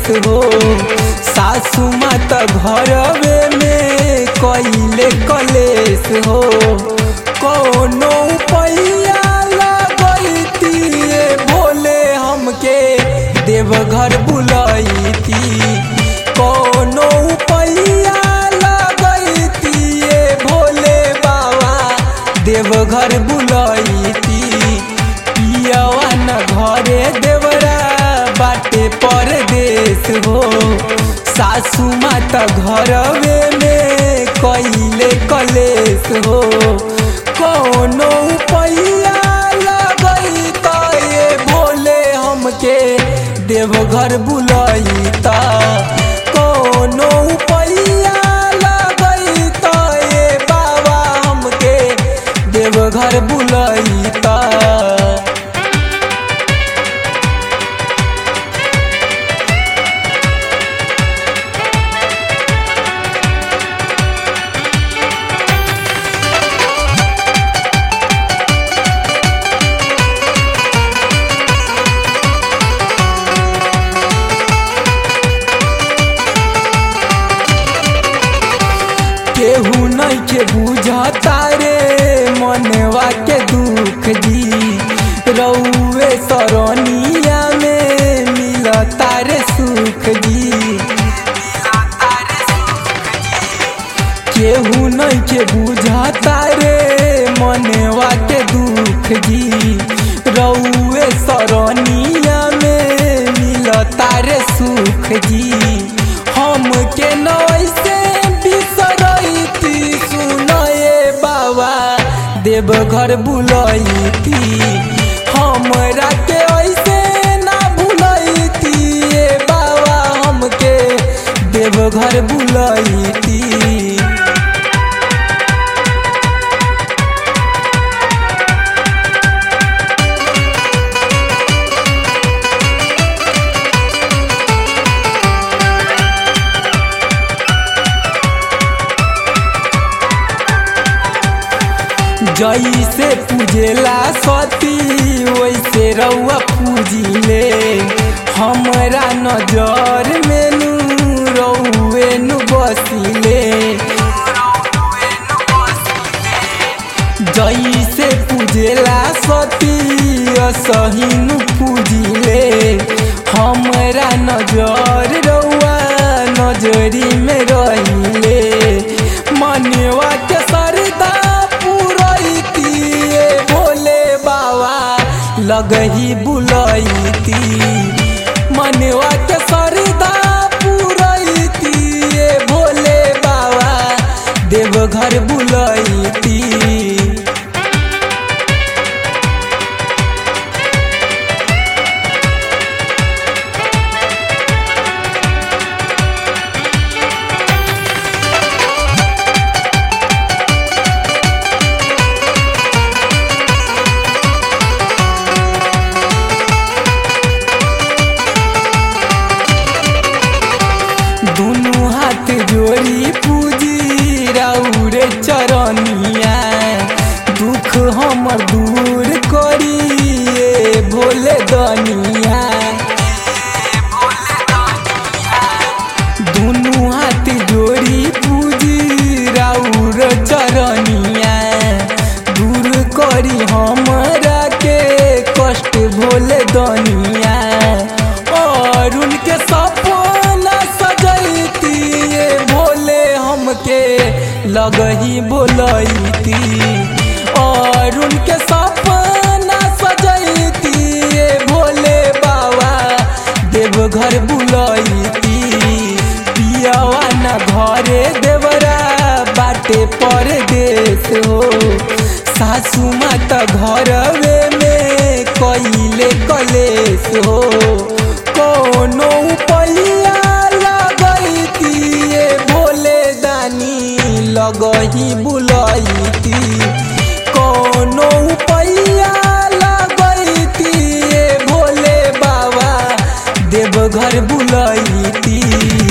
हो सासू मात घरवे में कइले कलेस हो कोनो पैया लगैती भोले हमके देवघर बुलैती कोनो पैया लगैती भोले बाबा देवघर बुलैती पियवा न घरे देवरा बाटे परदेश हो सासू माता घरवे में कइले कलेश हो कोनो पैया लगैता ये भोले हमके देवघर बुलैता कोनो पैया लगैता ये बाबा हमके देवघर बुलैता केहू नहीं के बुझता रे मनवा के दुख जी रउए सरनिया में मिलता रे सुख जी केहू नहीं के बुझता रे मनवा के दुख जी रउए सरनिया में मिलता रे सुख जी हम के नैसे बिसरैती सुनए बाबा देवघर बुलैती हमरा के ऐसे ना भुलैती ए बाबा हमके देवघर बुलैती जैसे पूजेला सती वैसे रउआ पूजिले हमरा नजर में नू रउए नु बसिले जैसे पूजेला सती असही नु पूजिले हमरा नजर रउआ नजरी में रहिले मनवा के सरदा पुरैती भोले बाबा लगही बुलैती मनवा के सरदा पुरैती भोले बाबा देवघर बुलैती दुनू हाथ जोड़ी पूजी राउरे चरनिया दुख हमर दूर करिए भोले दनिया दुनू हाथ जोड़ी पूजी राउर चरनिया दूर करी हमरा के कष्ट भोले दनिया और उनके सपना सजैती ये भोले हमके लगही बोलैती और उनके सपना सजैती ये भोले बाबा देवघर बुलैती पियावा न घरे देवरा बाटे परदेश हो सासू माता घरवे में कइले कलेश हो कोनो पैया लगैती ये भोले दानी लगही बुलैती कोनो पैया लगैती ये भोले बाबा देवघर बुलैती